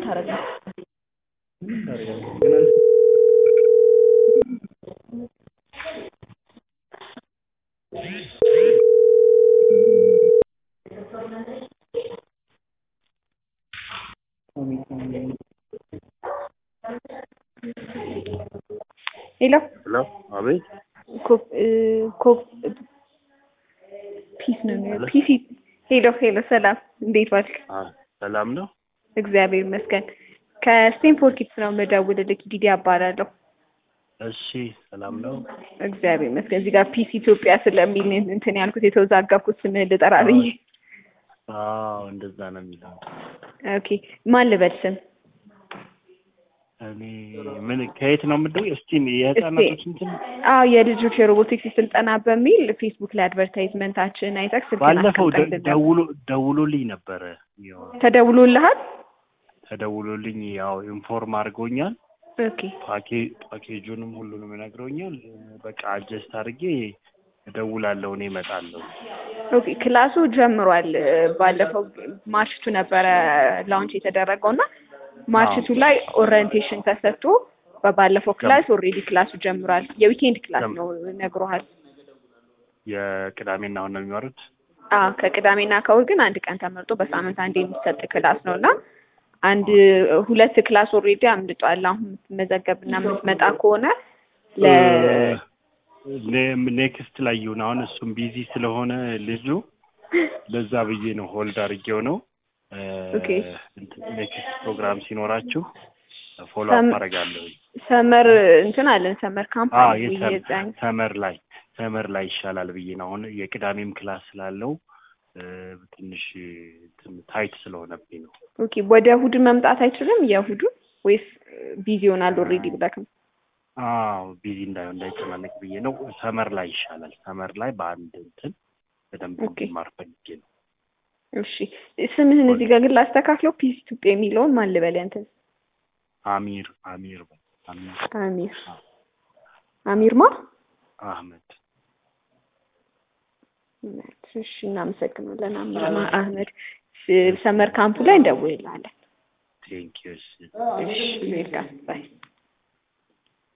ልታረግ ነው? ሄሎ ሄሎ አቤት ኮ- እ፣ ኮ- ፒስ ነው የሚለው ፒሲ ሄሎ ሄሎ ሰላም እንዴት ዋልክ አ ሰላም ነው እግዚአብሔር ይመስገን ከስቴንፎርድ ኪድስ ነው የምደውልልህ ዲዲ አባላለሁ እሺ ሰላም ነው እግዚአብሔር ይመስገን እዚህ ጋር ፒስ ኢትዮጵያ ስለሚል እንትን ያልኩት የተወዛገብኩት ስምህን ልጠራ ብዬ አዎ እንደዛ ነው የሚለው ኦኬ ማን ልበል ስም እኔ ምን ከየት ነው የምደው እስቲ የህፃናቶች እንትን አዎ የልጆች የሮቦቲክስ ስልጠና በሚል ፌስቡክ ላይ አድቨርታይዝመንታችን አይተህ ስልክህን ባለፈው ደ- አስቀምጠህ ደውሎ ደውሎልኝ ነበረ ያው ተደውሎልሃል ተደውሎልኝ ያው ኢንፎርም አድርጎኛል ኦኬ ፓኬ ፓኬጁንም ሁሉንም ነግረውኛል በቃ አጀስት አድርጌ እደውላለሁ እኔ እመጣለሁ ኦኬ ክላሱ ጀምሯል ባለፈው ማርችቱ ነበረ ላውንች የተደረገው እና ማርችቱ ላይ ኦሪየንቴሽን ተሰጥቶ በባለፈው ክላስ ኦልሬዲ ክላሱ ጀምሯል የዊኬንድ ክላስ ነው ነግሮሃል የቅዳሜና አሁን ነው የሚማሩት አዎ ከቅዳሜና ከእሑድ ግን አንድ ቀን ተመርጦ በሳምንት አንድ የሚሰጥ ክላስ ነው እና አንድ ሁለት ክላስ ኦልሬዲ አምልጧል አሁን የምትመዘገብና የምትመጣ ከሆነ ለ ኔ- ኔክስት ላይ ይሁን አሁን እሱም ቢዚ ስለሆነ ልጁ ለዛ ብዬ ነው ሆልድ አድርጌው ነው ኦኬ። ኔክስት ፕሮግራም ሲኖራችሁ ፎሎ ሰም- አፕ አደርጋለሁ ሰመር እንትን አለን ሰመር ካምፕ አዎ አለን የሰም- የዛን ሰመር ላይ ሰመር ላይ ይሻላል ብዬ ነው አሁን የቅዳሜም ክላስ ስላለው እ፣ ትንሽ እንትን ታይት ስለሆነብኝ ነው ኦኬ ወደ እሑድ መምጣት አይችልም የእሑዱ ወይስ ቢዚ ይሆናል ኦልሬዲ ብለህ ነው? አዎ ቢዚ እንዳይሆን እንዳይጨናነቅ ብዬ ነው ሰመር ላይ ይሻላል ሰመር ላይ በአንድ እንትን በደንብ ኦኬ። እንዲማር ፈልጌ ነው እሺ ስምህን እዚህ ጋር ግን ላስተካክለው ፒስ ኢትዮጵያ የሚለውን ማን ልበል ያንተን አሚር አሚር በል አሚር አሚር አሚር ማ አህመድ እሺ እናመሰግናለን አሚር ማ አህመድ ሰመር ካምፑ ላይ እንደውልልሃለን ቴንኪዩ እሺ ዌልካም ባይ